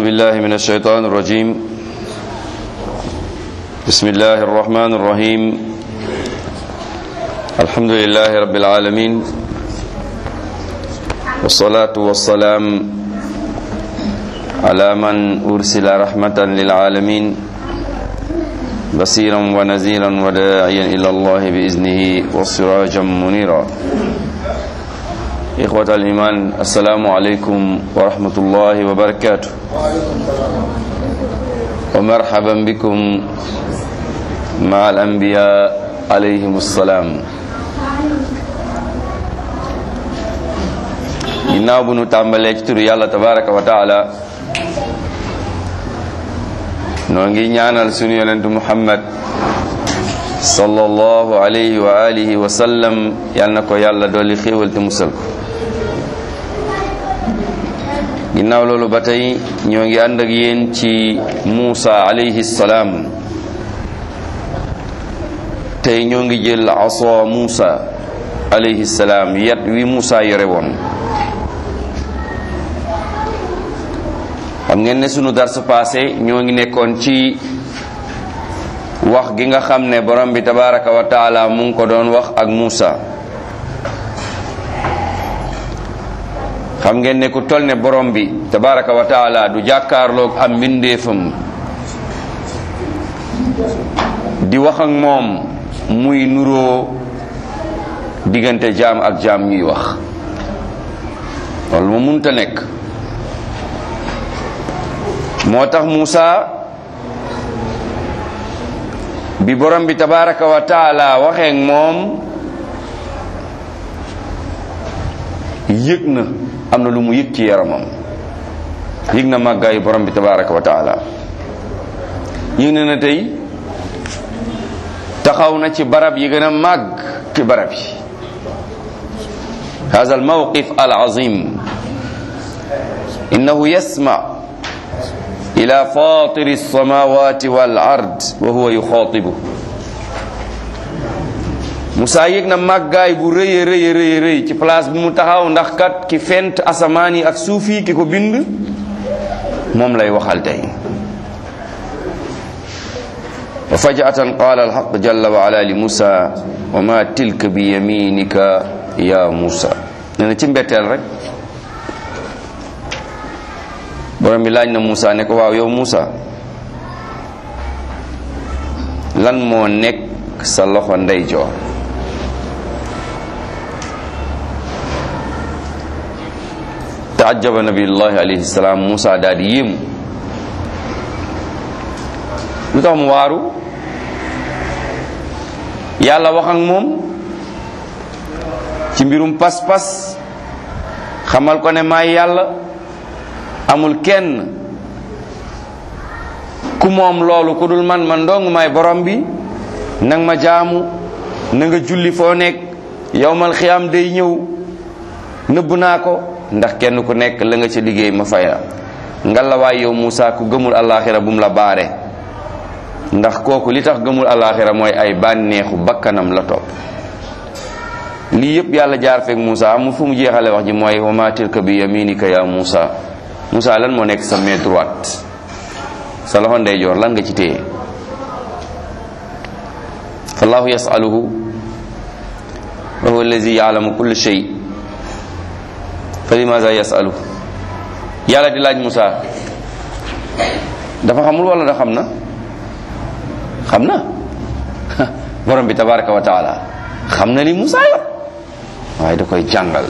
أعوذ بالله من الشيطان الرجيم بسم الله الرحمن الرحيم الحمد لله رب العالمين والصلاة والسلام على من أرسل رحمة للعالمين بصيرا ونذيرا وداعيا إلى الله بإذنه وسراجا منيرا إخوة الإيمان السلام عليكم ورحمة الله وبركاته ومرحبا بكم مع الأنبياء عليهم السلام ginnaaw bu nu tàmbalee ci turu yàlla tabaraka wa taala noo ngi ñaanal sunu yonentu muhammad sallallahu alayhi wa alihi wa sallam yal na ko yàlla dolli xéewal te musal ko ginnaaw loolu ba tey ñoo ngi ànd ak yéen ci Muusa alayhi salaam tey ñoo ngi jël aso Muusa alayhi salaam yat wi Muusa yore woon xam ngeen ne sunu dars passé ñoo ngi nekkoon ci wax gi nga xam ne borom bi tabaraka wa taala mu ngi ko doon wax ak Muusa xam ngeen ne ku toll ne borom bi tabaraka wa taala du jàkkaarloog am mbindeefam di wax ak moom muy nuroo diggante jaam ak jaam ñuy wax loolu mu munta nekk moo tax Muusa bi borom bi tabaraka wa taala waxee moom yëg na am na lu mu yëg ci yaramam yëg na màggaayu borom bi tabaraka wa taala yëg na na tey taxaw na ci barab yi gën a màgg ci barab yi hada al mawqif al azim innahu yasma ila fatiri alsamawati wal ard wa huwa yuxaatibu Musaa yëg na màggaay bu rëy rëy rëy rëy ci place bi mu taxaw ndax kat ki fent asamaan yi ak suuf yi ki ko bind moom lay waxal tey wa fajatan qaala alxaq jalla wa ala li Musa wa ma tilka bi yaminika ya Musa nee na ci mbetteel rek borom bi laaj na Musa ne ko waaw yow Musa lan moo nekk sa loxo ndeyjoor taajaba nabiyullahi alayhi salaam Musa daal di yéemu lu tax mu waaru yàlla wax ak moom ci mbirum pas-pas xamal ko ne maay yàlla amul kenn ku moom loolu ku dul man man dong maay borom bi nang ma jaamu na nga julli foo nekk yowmal xiyaam day ñëw nëbb naa ko ndax kenn ku nekk la nga ca liggéey ma faya ngalawaay yow Moussa ku gëmul alaxira bu mu la baare ndax kooku li tax gëmul alaxira mooy ay bànneexu bakkanam la topp lii yëpp yàlla jaar feek Moussa mu fu mu jeexale wax ji mooy wa ma tilka bi yaminika ya Moussa Moussa lan moo nekk sa main droite sa loxo ndeyjoor lan nga ci téye fallahu yasaluhu wa huwa allazi yaalamu kulle shay fa limaza yasalu yàlla di laaj Moussa dafa xamul wala da xam na xam na borom bi tabaraka wa taala xam na li Moussa yor waaye da koy jàngal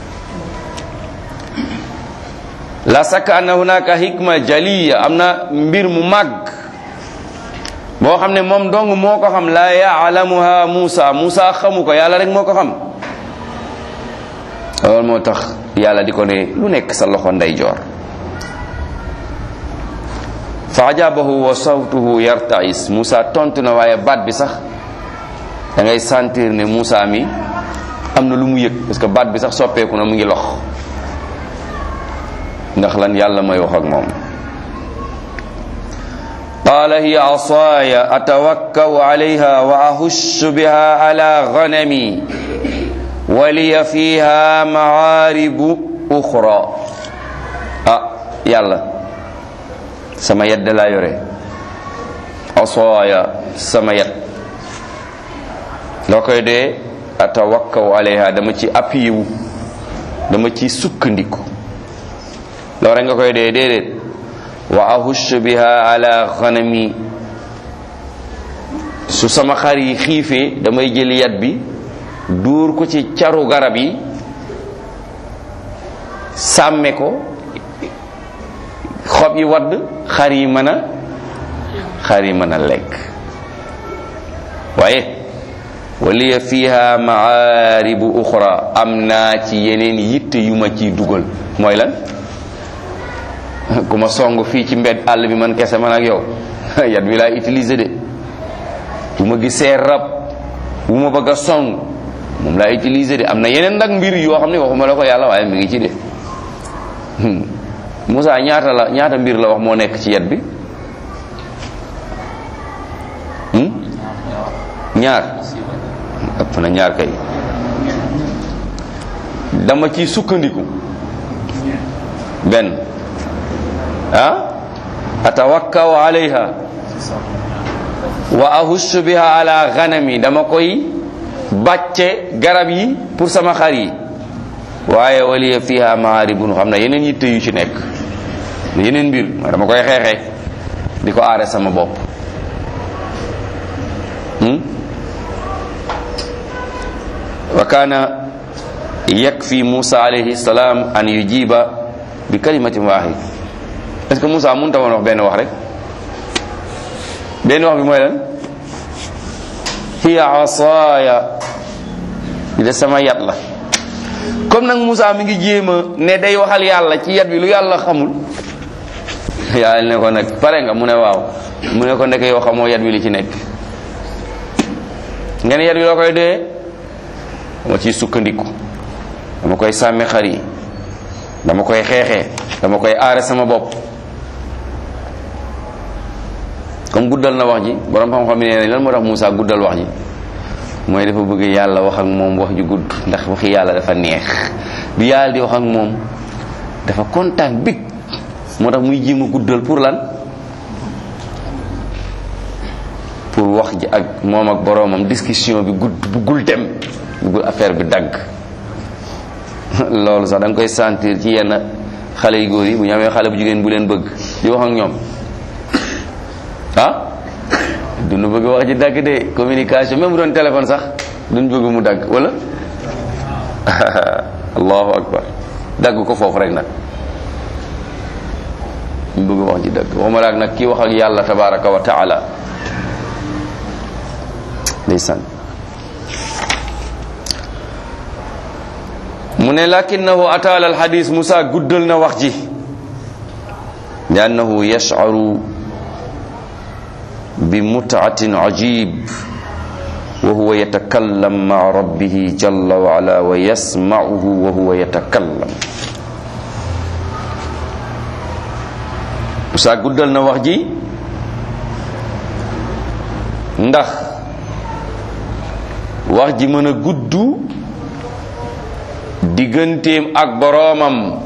la sakka anna hunaka hikma jaliya am na mbir mu màgg boo xam ne moom dong moo ko xam la yaalamuha Moussa Moussa xamu ko yàlla rek moo ko xam loolu moo tax yàlla di ko ne lu nekk sa loxo ndeyjoor fa ajabahu wa sawtuhu yartais Moussa tontu na waaye baat bi sax da ngay sentir ne Moussa mi am na lu mu yëg parce que baat bi sax soppeeku na mu ngi lox ndax lan yàlla mooy wax ak moom qaala hiya asaaya atawakkau alayha wa ahussu biha ala ganami wa liya fiha maaribu uxra ah yàlla sama yat da laa yore asooya sama yat loo koy dee atawakkaw alayha dama ci appuyé wu dama ci sukkandiku loo rek nga koy dee déedéet wa ahush biha ala ghanami su sama xar yi xiifee damay jël yat bi dóor ko ci caru garab yi sàmme ko xob yi wadd xar yi mën a xar yi mën a lekk waaye waliya fiha maaribu uxra am naa ci yeneen yitte yu ma ciy dugal mooy lan ku ma song fii ci mbedd àll bi man kese man ak yow yat bi laa utiliser de bu ma gisee rab bu ma bëgg a song moom laa utiliser de am na yeneen nag mbir yoo xam ne waxuma la ko yàlla waaye mi ngi ci de Moussa ñaata la ñaata mbir la wax moo nekk ci yat bi ñaar ëpp na ñaar kay dama ci sukkandiku benn ah atawakkaw alayha wa ahussu biha ala ghanami dama koy bàcce garab yi pour sama xar yi waaye waliya fiha maaribun xam na yeneen yitte yu ci nekk yeneen mbir mooy dama koy xeexee di ko aare sama bopp wa kaana yakfi Musa alayhi salaam an yujiba bi kalimatin wahid est-ce que Musa mënut a woon wax benn wax rek benn wax bi mooy lan hiya asaaya di de sama yat la comme nag Musa mi ngi jéem a ne day waxal yàlla ci yat bi lu yàlla xamul yàlla ne ko nag pare nga mu ne waaw mu ne ko nekk yow xamoo yat bi li ci nekk ngeen yat bi loo koy dee dama ciy sukkandiku dama koy sàmme xar yi dama koy xeexee dama koy aare sama bopp comme guddal na wax ji borom xam-xam yi nee nañ lan moo tax Moussa guddal wax ji mooy dafa bëgg yàlla wax ak moom wax ju gudd ndax waxi yàlla dafa neex bi yàlla di wax ak moom dafa kontaan big moo tax muy jéem a guddal pour lan pour wax ji ak moom ak boroomam discussion bi gudd buggul dem buggul affaire bi dagg loolu sax da nga koy sentir ci yenn xale yu góor yi bu ñu amee xale bu jigéen bu leen bëgg di wax ak ñoom ah duñu bëgg wax ji dagg de communication même bu doon téléphone sax duñ bëgg mu dagg wala allahu akbar dagg ko foofu rek nag ñu bëgg wax ji dagg waxuma laak nag kii wax ak yàlla tabaraka wa taala ndeysaan mu ne lakinahu ataala alxadis Musa guddal na wax ji li annahu yashcaru bi mutcatin ajib wa huwa yatakallam maa rabbihi jalla wa ala wa yasmacuhu wa huwa yatakallam Musa guddal na wax ji ndax wax ji mën a gudd digganteem ak boroomam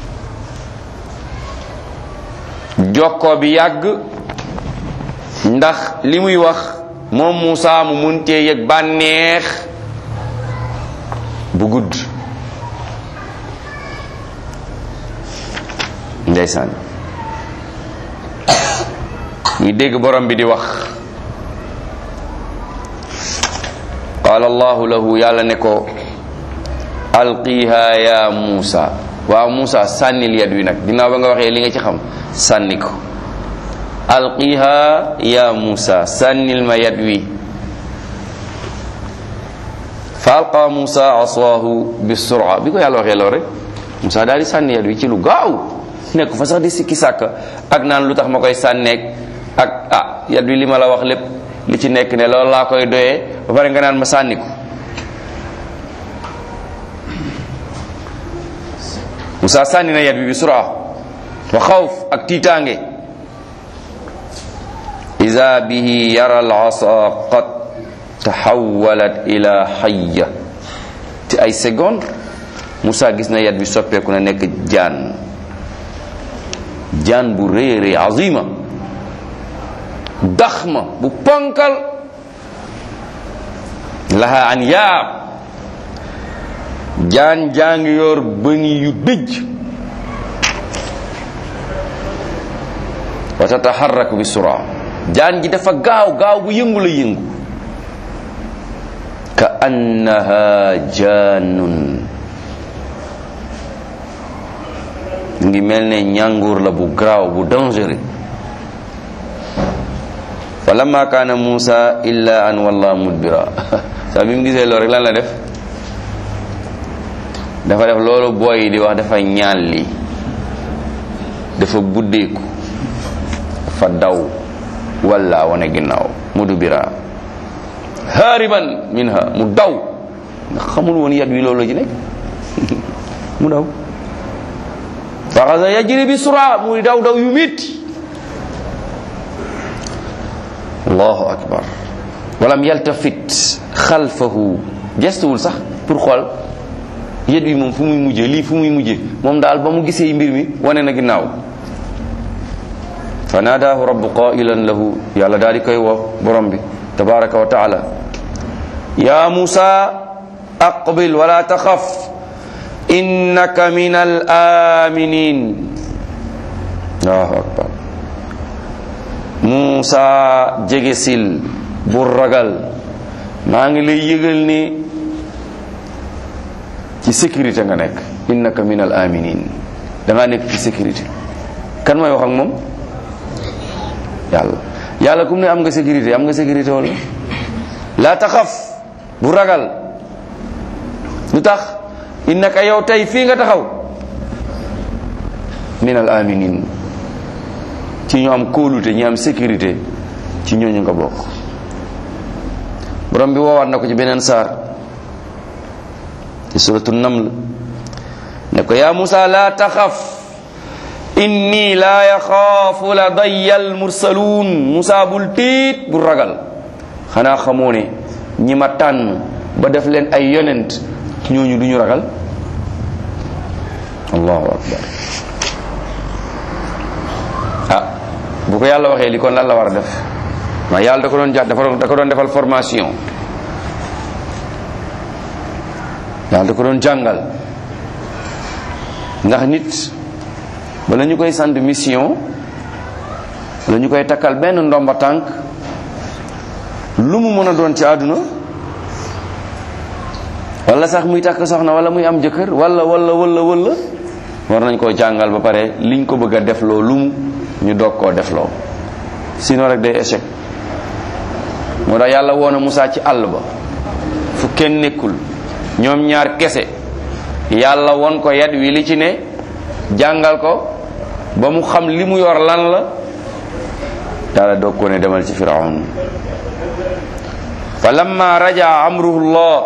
jokkoo bi yàgg ndax li muy wax moom Muusa mu muntee yëg bànneex bu gudd ndeysaan ñu dégg borom bi di wax qaala allahu lahu yàlla ne ko alqiha ya Muusa waaw Muusa sànnil yat wi nag dinaaw ba nga waxee li nga ci xam sànni ko alqiha ya Muusa sànnil ma yat wi fa alqa Muusa asaahu bi sura bi ko yàlla waxee lool rek Muusa daal di sànni yat wi ci lu gaaw nekk fa sax di sikki sàkk ak naan lu tax ma koy sànneeg ak ah yat wi li ma la wax lépp li ci nekk ne loolu laa koy doyee ba pare nga naan ma sànni ko Musa sànni na yat bi bi sura wa xawf ak tiitaange iza bihi yara al asa qad taxawalat ila xayya ci ay seconde Musa gis na yat bi soppeeku na nekk jaan jaan bu rëy rëy azima daxma bu ponkal laha an yaab jaan jaa ngi yor bëni yu dëj wa tataharraku bi sura jaan ji dafa gaaw gaaw bu yëngu la yëngu ka annaha jaanun ngi mel ne ñànguur la bu graaw bu dangereux fa lamma kaana Musa illa an walla mudbira saa bi mu gisee loolu rek lan la def dafa def loolu booy yi di wax dafa ñaan li dafa buddeeku dafa daw walla wane ginnaaw mudbira hariban minha mu daw ndax xamul woon yat wi loolu la ci nekk mu daw faxasa yajri bi sura muy daw daw yu métti allahu akbar walam yaltafit xalfahu gestuwul sax pour xool yet wi moom fu muy mujjee lii fu muy mujjee moom daal ba mu gisee mbir mi wane na ginnaaw fa naadaahu rabbu qailan lahu yàlla daal di koy woo borom bi tabaraka wa taala ya musa aqbil wala taxaf innaka min al aminin allahu akbar Muusa jege sil bu ragal maa ngi lay yëgal ni ci sécurité nga nekk innaka min al aminin da ngaa nekk ci sécurité kan mooy wax ak moom yàlla yàlla kum ne am nga sécurité am nga sécurité wala laa taxaf bu ragal lu tax innaka yow tey fii nga taxaw min al aminin ci ñu am kóolute ñi am sécurité ci ñooñu nga bokk borom bi woowaat na ko ci beneen saar ci suratu naml ne ko yaa Musa la taxaf inni la yaxaafu ladayya almursaluun Musa bul tiit bul ragal xanaa xamoo ne ñi ma tànn ba def leen ay yonent ñooñu duñu ragal allahu akbar ah bu ko yàlla waxee li kon lan la war a def ma yàlla da ko doon jàpp da ko doon defal formation yàlla da ko doon jàngal ndax nit bala ñu koy sant mission bala ñu koy takkal benn ndomba tànk lu mu mën a doon ci àdduna wala sax muy takk soxna wala muy am jëkkër wala wala wala wala war nañ koo jàngal ba pare liñ ko bëgg a defloo lu mu ñu doog koo defloo sinon rek day échec moo tax yàlla woona Musaa ci àll ba fu kenn nekkul ñoom ñaar kese yàlla won ko yat wi li ci ne jàngal ko ba mu xam li mu yor lan la yàlla doog ko ne demal ci firaun fa lamma rajaa amruhullah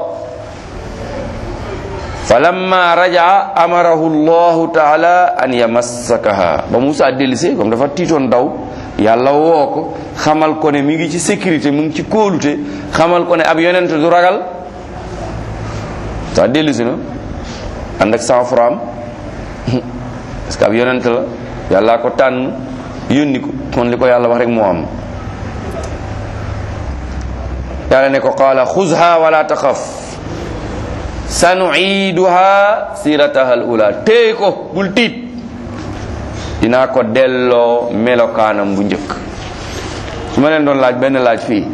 fa lamma rajaa amarahu llahu taala an yamassakaha ba Musaa dellisee comme dafa tiitoon daw yàlla woo ko xamal ko ne mi ngi ci sécurité mu ngi ci kóolute xamal ko ne ab yonent du ragal saa dellisi na ànd ak sang-froid parce que ab yonent la yàllaa ko tànn yónni ko kon li ko yàlla wax rek moo am yàlla ne ko qaala xuzha wala taxaf sanuiduha sirataha al ula téy ko bul tiit dinaa ko delloo melokaanam bu njëkk su ma leen doon laaj benn laaj fii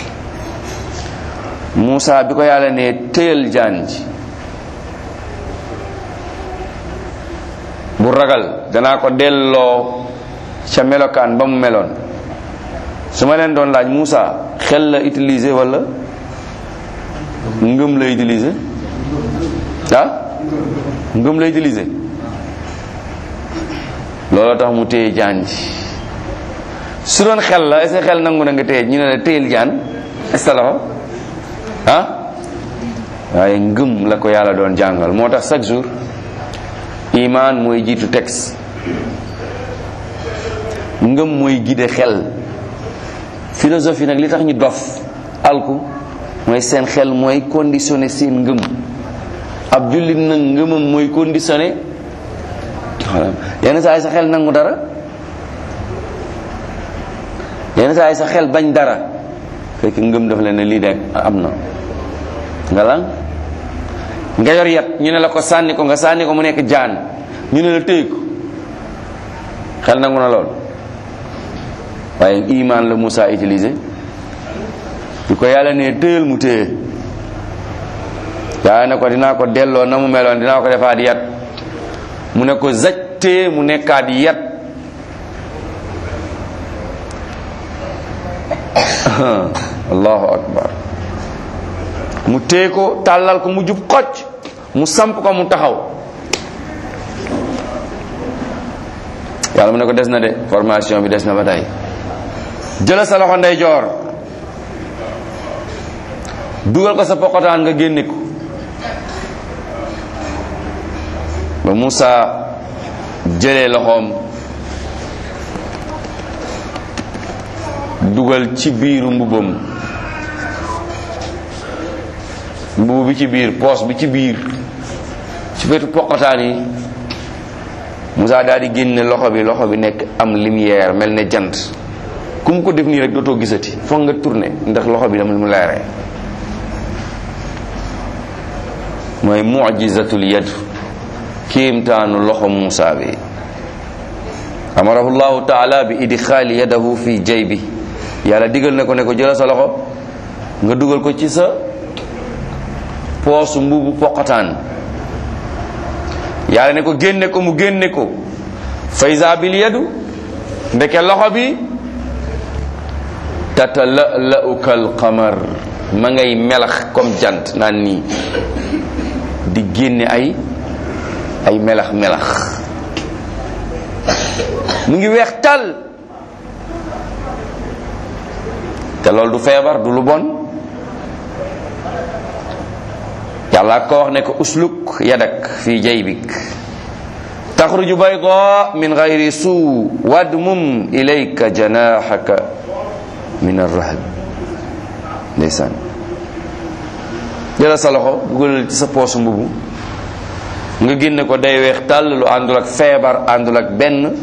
Muusa bi ko yàlla ne téyal jaan ji bu ragal danaa ko delloo ca melokaan ba mu meloon su ma leen doon laaj Muusa xel la utiliser wala ngëm la utiliser ah ngëm la utiliser looloo tax mu téye jaan ji su doon xel la est-ce que xel nangu na nga téye ñu ne la téyel jaan est-ce que la ah waaye ngëm la ko yàlla doon jàngal moo tax chaque jour iman mooy jiitu texte ngëm mooy gide xel philosophie nag li tax ñu dof alku mooy seen xel mooy conditionné seen ngëm ab jullit nag ngëmam mooy conditionné yenn saa yi sa xel nangu dara yenn saa yi sa xel bañ dara fekk ngëm daf leen ne lii de am na nga lan nga yor yat ñu ne la ko sànni ko nga sànni ko mu nekk jaan ñu ne la téy ko xel nangu na lool waaye iman la Moussa utilisé di ko yàlla ne téyal mu téye yàlla ne ko dinaa ko delloo na mu meloon dinaa ko defaat yat mu ne ko zaj téye mu nekkaat yat allahu akbar mu téye ko tàllal ko mu jub xocc mu samp ko mu taxaw yàlla mu ne ko des na de formation bi des na ba tey jëla sa loxo ndeyjoor dugal ko sa pokotaan nga génne ko ba Moussa jëlee loxoom dugal ci biiru mbubam mbubu bi ci biir poos bi ci biir ci wetu pokotaan yi Moussa daal di génne loxo bi loxo bi nekk am lumière mel ne jant ku mu ko def nii rek dootoo gisati foog nga tourné ndax loxo bi dama mu leeree mooy mujizatul yad kéemtaanu loxo Moussa bi amarahu llahu taala bi idxaali yadahu fi jaybi yàlla digal na ko ne ko jëla sa loxo nga dugal ko ci sa poosu mbubu poqataan yàlla ne ko génne ko mu génne ko faysa bil yadu ndeke loxo bi tatala'la'u kal qamar ma ngay melax comme jant naan nii di génne ay ay melax melax mu ngi weex tal te loolu du feebar du lu bon yàlla ko wax ne ko usluk yadak fi jaybik taxruju bayda min gayri suu wadmum ilayka janaxaka min arrahb ndeysaan jëla sa loxo dugalal ci sa poosu mbubu nga génne ko day weex tàll lu àndul ak feebar àndul ak benn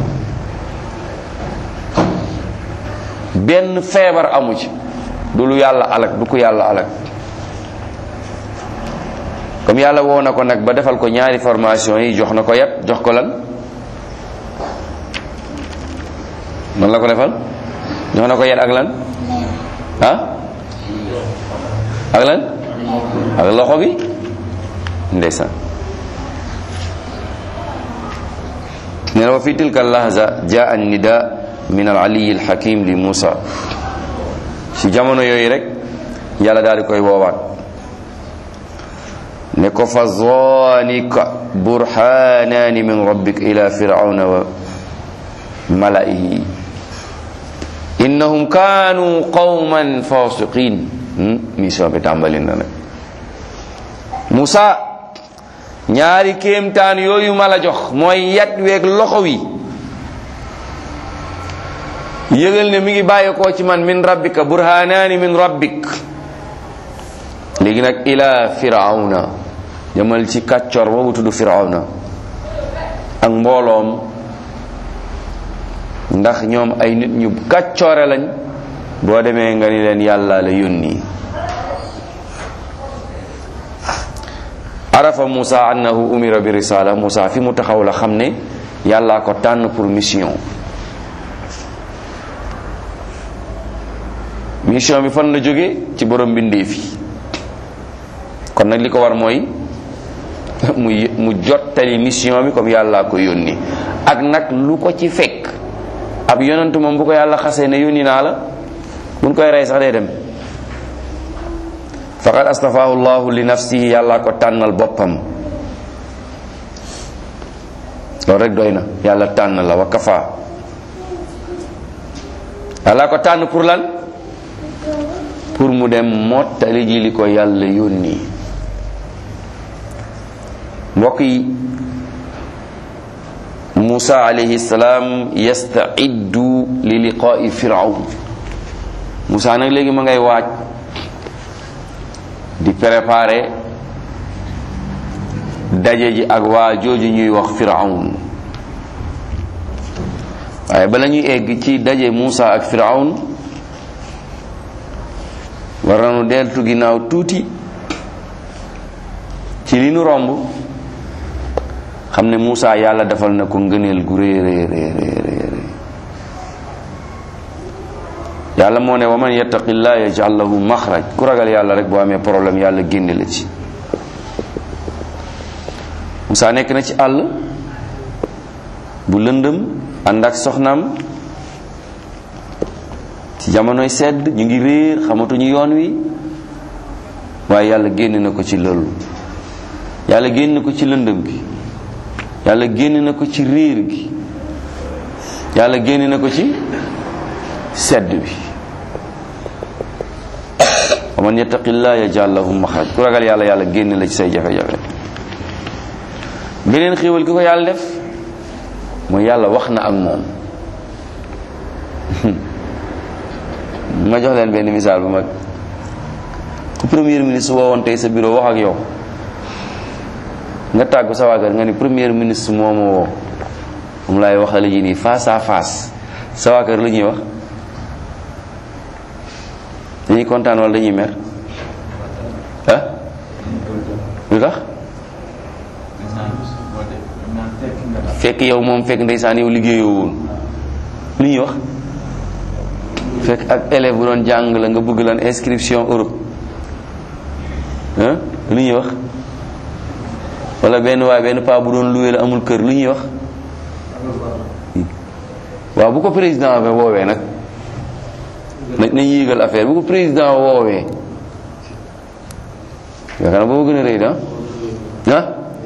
benn feebar amu ci du lu yàlla alak du ko yàlla alak comme yàlla woo na ko nag ba defal ko ñaari formation yi jox na ko yat jox ko lan man la ko defal jox na ko yat ak lan ah ak lan ak loxo bi ndeysaan nee na wa fi tilka lahza jaa an nida min al aliyi al hakim li Musa ci jamono yooyu rek yàlla daal di koy woowaat ne ko fa zaanika burhanaani min rabbik ila firawna wa malaihi innahum kaanu qawman fasiqin mission bi tàmbali na nag Musa ñaari kéemtaan yooyu ma la jox mooy yat weeg loxo wi yëgal ne mi ngi bàyyeekoo ci man min rabbika burhanaani min rabbik léegi nag ila firawna demal ci kàccor boobu tudd firawna ak mbooloom ndax ñoom ay nit ñu kàccoore lañ boo demee nga ni leen yàlla la yónni arafa Musa annahu umira bi risala Musa fi mu taxaw la xam ne yàllaa ko tànn pour mission mission bi fan la jóge ci borom mbindeef yi kon nag li ko war mooy mu mu jottali mission bi comme yàllaa ko yónni ak nag lu ko ci fekk ab yonentu moom bu ko yàlla xasee ne yónni naa la buñ koy rey sax day dem faqad astafahu llahu li nafsihi yàllaa ko tànnal boppam loolu rek doy na yàlla tànn la wa kafa yàllaa ko tànn pour lan pour mu dem mottali ji li ko yàlla yónni mbokk yi Musa alayhi salaam yastaiddu li liqaa'i firawn Musa nag léegi ma ngay waaj di préparer daje ji ak waa jooju ñuy wax firawn waaye bala ñuy egg ci daje Muusa ak Firawn war nañu deltu ginnaaw tuuti ci li nu romb xam ne Muusa yàlla defal na ko ngëneel gu rëy rëy rëy rëy yàlla moo ne wa man yattaqillah yaj'al lahu maxraj ku ragal yàlla rek boo amee problème yàlla génne la ci Muusa nekk na ci àll bu lëndëm ànd ak soxnaam ci jamonoy sedd ñu ngi réer xamatuñu yoon wi waaye yàlla génn na ko ci loolu yàlla génn na ko ci lëndëm gi yàlla génn na ko ci réer gi yàlla génn na ko ci sedd bi wa man yattaqillah yaj'al lahu maxraj ku ragal yàlla yàlla génn la ci say jafe-jafe beneen xéewal ki ko yàlla def mooy yàlla wax na ak moom ma jox leen benn misaal bu mag ku premier ministre woowoon tey sa bureau wax ak yow nga tàggu sa waa kër nga ni premier ministre moo ma woo moom laay waxale ji nii face à face sa waa kër lu ñuy wax dañuy kontaan wala dañuy mer ah lu tax fekk yow moom fekk ndeysaan yow liggéeyoo woon lu ñuy wax fekk ak élève bu doon jàng la nga bëgg lan inscription Europe ah lu ñuy wax wala benn waay benn paa bu doon luwee la amul kër lu ñuy wax waaw bu ko président bi woowee nag nañ nañ yéegal affaire bu ko président woowee yaakaar naa boobu gën a rëy da ah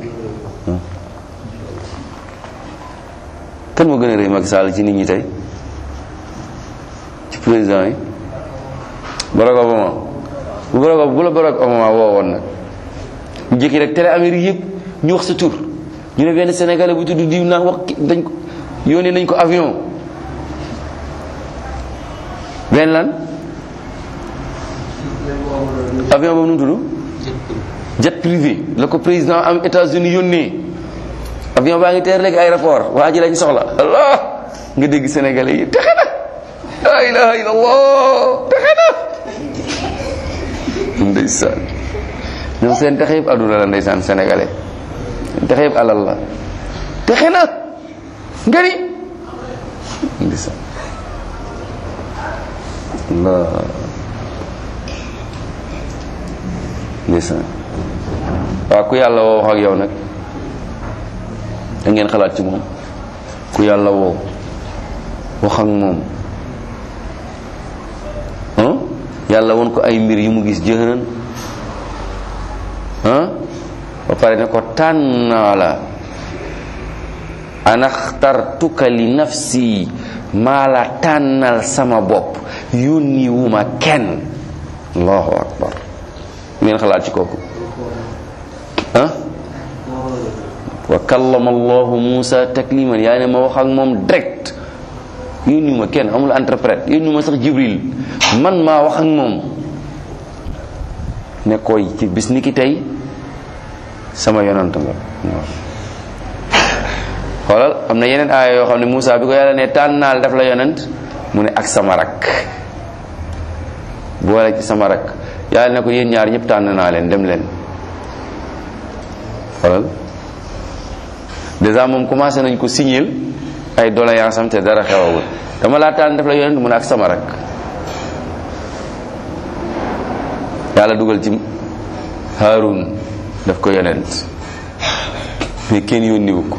kan moo gën a rëy Macky Sall ci nit ñi tey ci président yi Barack Obama bu Barack bu la Barack Obama woowoon nag ñu jékki rek télé Amérique yëpp ñu wax sa tur ñu ne benn sénégalais bu tudd diw naa wax dañ ko yónnee nañ ko avion benn lan avion boobu nu mu tudd jet privé la ko président am États-Unis yónnee avion baa ngi teer léegi aéroport waa ji lañ soxla allah nga dégg sénégalais yi texe na la ilaha illallah texe na ndeysaan ñoom seen texe yëpp àdduna la ndeysaan sénégalais seen texe yëpp alal la texe na nga ni ndeysaan allah ndeysaan waaw ku yàlla woo wax ak yow nag da ngeen xalaat ci moom ku yàlla woo wax ak moom yàlla won ko ay mbir yu mu gis jëhëran ba pare ne ko tànnaa la anaxtartuka li nafsi maa la tànnal sama bopp yónni wu ma kenn allahu akbar ngeen xalaat ci kooku ah wa kallama allahu musa takliman yaa ne ma wax ak moom direct yónni ma kenn amul interprète yónni ma sax jibril man maa wax ak moom ne koy ci bis ni ki tey sama yonant nga xoolal am na yeneen aaya yoo xam ne Moussa bi ko yàlla ne tànnaal def la yonent mu ne ak sama rak boole ci sama rak yàlla ne ko yéen ñaar ñëpp tànn naa leen dem leen xoolal déjà moom commencé nañ ko signer ay doléance am te dara xewagul dama laa tànn def la yonent mu ne ak sama rak yàlla dugal ci Haarun daf ko yonent mais kenn yónniwu ko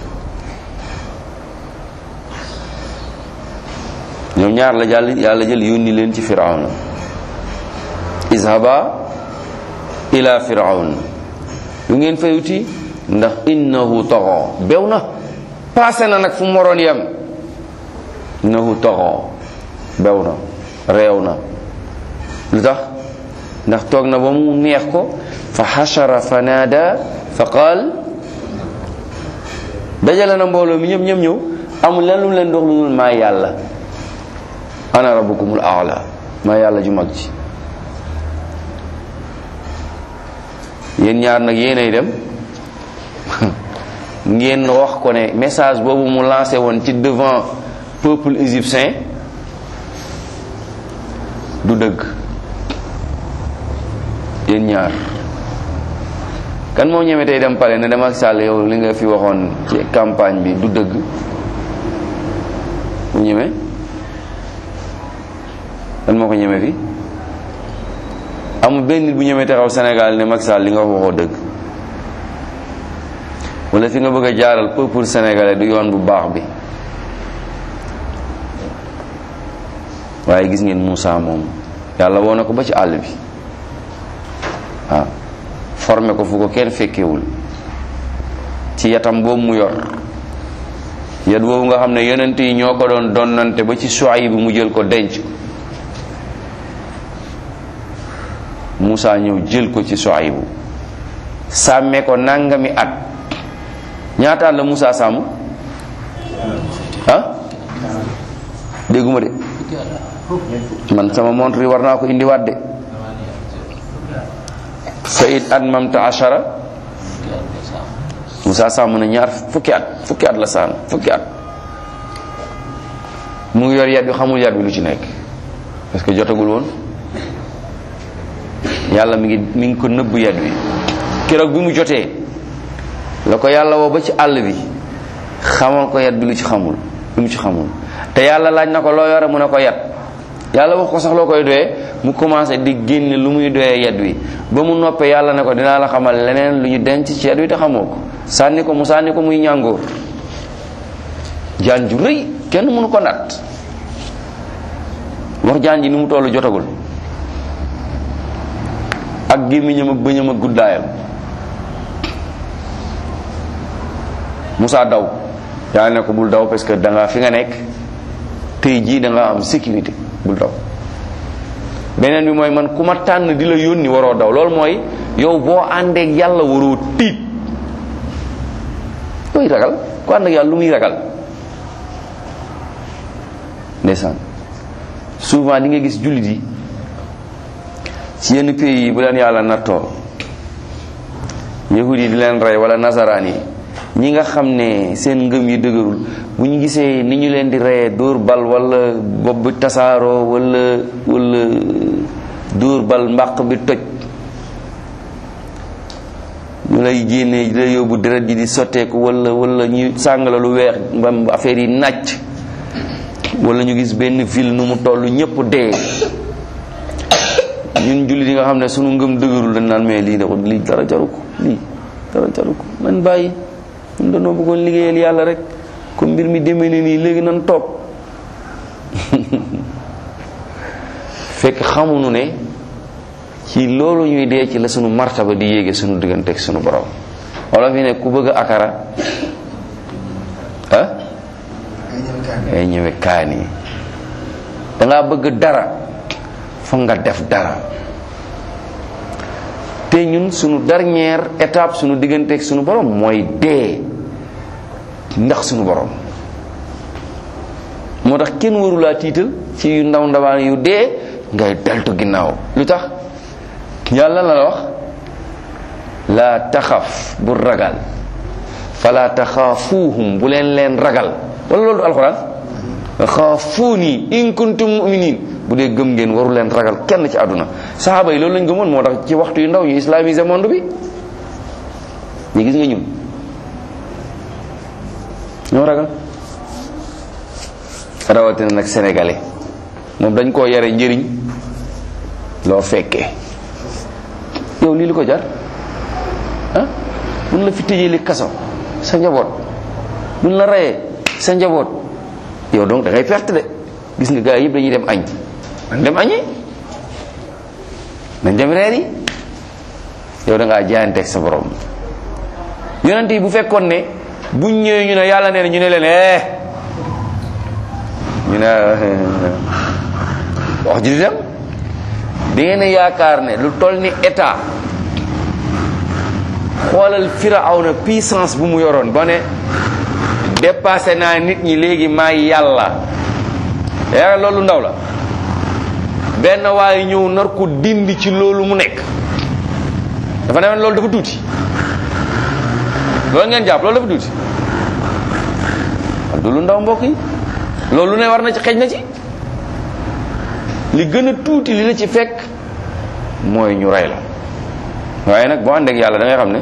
ñoom ñaar la jàll yàlla jël yónni leen ci firawna izhaba ila firawn lu ngeen fayuti ndax innahu toxo bew na passé na nag fu mu waroon yem innahu toxo bew na réew na lu tax ndax toog na ba mu neex ko fa xashara fa naada fa qaal dajale na mbooloo mi ñëpp ñëpp ñëw amul leen lu mu leen dox lu dul maa yàlla ana rabbukumul aala maa yàlla ju mag ji yéen ñaar nag yéenay dem ngeen wax ko ne message boobu mu lancé woon ci devant peuple égyptien du dëgg yéen ñaar kan moo ñeme tey dem pale ne dem ak Sall yow li nga fi waxoon ci campagne bi du dëgg mu ñeme kan moo ko ñeme fi amul benn nit bu ñeme taxaw Sénégal ne Macky Sall li nga wax waxoo dëgg wala fi nga bëgg a jaaral peuple sénégalais du yoon bu baax bi waaye gis ngeen Moussa moom yàlla woo na ko ba ci àll bi waaw formé ko fu ko kenn fekkewul ci yatam boobu mu yor yat boobu nga xam ne yonent yi ñoo ko doon donnante ba ci Shuayb bi mu jël ko denc ko Moussa ñëw jël ko ci Shuayb bu sàmmee ko nangami at ñaata at la Moussa sàmm ah dégguma de man sama montre yi war naa ko indiwaat de fa it at mamta ashara Moussa sàmm na ñaar fukki at fukki at la sàmm fukki at mu ngi yor yat bi xamul yat bi lu ci nekk parce que jotagul woon yàlla mi ngi mi ngi ko nëbb yat bi keroog bi mu jotee la ko yàlla woo ba ci àll bi xamal ko yat bi lu ci xamul lu mu ci xamul te yàlla laaj na ko loo yore mu ne ko yat yàlla wax ko sax loo koy doyee mu commencé di génne lu muy doyee yat wi ba mu noppee yàlla ne ko dinaa la xamal leneen lu ñu denc ci yat wi te xamoo ko sànni ko mu sànni ko muy ñàngoor jaan ju rëy kenn mënu ko nat wax jaan ji ni mu tollu jotagul ak gémmiñam ak bëñam ak guddaayam Moussa daw yàlla ne ko bul daw parce que da nga fi nga nekk tey jii da nga am sécurité bul daw beneen bi mooy man ku ma tànn di la yónni waroo daw loolu mooy yow boo àndeek yàlla waroo tiit looy ragal ku ànd ak yàlla lu muy ragal ndeysaan souvent di nga gis jullit yi ci yenn pays yi bu leen yàlla nattoo yahud yi di leen rey wala nasaraan yi ñi nga xam ne seen ngëm yi dëgërul bu ñu gisee ni ñu leen di reyee dóor bal wala bopp bi tasaaroo wala wala dóor bal mbàq bi toj ñu lay génnee di la yóbbu deret ji di sotteeku wala wala ñu sàng la lu weex mbam affaire yi nàcc wala ñu gis benn ville nu mu toll ñëpp dee ñun jullit yi nga xam ne sunu ngëm dëgërul dañ naan mais lii da lii dara jaru ko lii dara jaru ko man bàyyi ñun dañoo bëggoon liggéeyal yàlla rek comme mbir mi demee ne nii léegi nan toog fekk xamuñu ne ci loolu ñuy dee ci la sunu martaba di yéege sunu diggante ak sunu borom wala fi ne ku bëgg a akara ah ay ñëwe kaan yi dangaa bëgg dara foog nga def dara te ñun sunu dernière étape sunu diggante ak sunu borom mooy dee ndax sunu borom moo tax kenn warulaa tiital ci yu ndaw ndawaan yu dee ngay deltu ginnaaw lu tax yàlla la wax laa taxaf bu ragal fala taxaafuuhum bu leen leen ragal wala loolu du alxuraan xaafuuni in kuntum muminin bu dee gëm ngeen waru leen ragal kenn ci àdduna saxaaba yi loolu lañ gëmoon moo tax ci waxtu yu ndaw ñu islamisé monde bi ñu gis nga ñun ñoo ragal rawatina nag sénégalais moom dañ koo yare njëriñ loo fekkee yow lii li ko jar ah buñ la fi tëjee li kaso sa njaboot buñ la reyee sa njaboot yow donc da ngay perte de gis nga gars yëpp dañuy dem añ nañ dem añi nañ dem reer yi yow da ngaa jaayanteeg sa borom yonent yi bu fekkoon ne buñ ñëwee ñu ne yàlla nee na ñu ne leen eh ñu ne wax ji di dem da ngeen a yaakaar ne lu toll ni état xoolal firawna puissance bu mu yoroon ba ne dépassé naa nit ñi léegi maa yàlla yaakaar loolu ndaw la benn waaye ñëw nar ko dindi ci loolu mu nekk dafa ne loolu dafa tuuti loolu ngeen jàpp loolu dafa tuuti du lu ndaw mbokk yi loolu ne war na ci xej na ci li gën a tuuti li la ci fekk mooy ñu rey la waaye nag boo ànd ak yàlla da ngay xam ne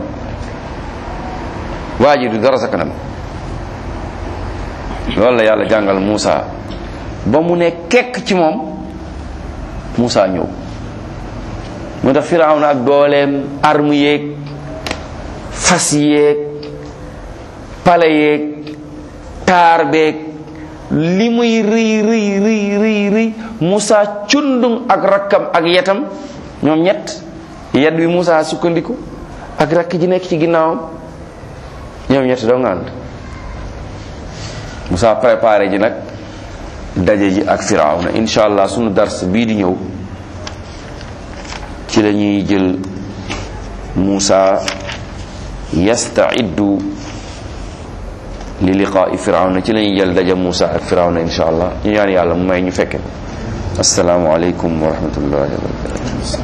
waa ji du dara sa kanam loolu la yàlla jàngal Moussa ba mu ne kekk ci moom Moussa ñëw moo tax Firawna ak dooleem arme yeeg fas yeeg pale yeeg taar beeg li muy rëy rëy rëy rëy rëy Moussa cundung ak rakkam ak yetam ñoom ñett yet bi Moussa sukkandiku ak rakk ji nekk ci ginnaawam ñoom ñett doo nga ànd Moussa préparé ji nag daje ji ak Firawna incha allah sunu dars bii di ñëw ci la ñuy jël Moussa yastaiddu li liqaa'i Firawna ci la ñuy jël daje Moussa ak Firawna incha allah ñu ñaan yàlla mu may ñu fekke assalaamu aleykum wa rahmatullahi wa barakatu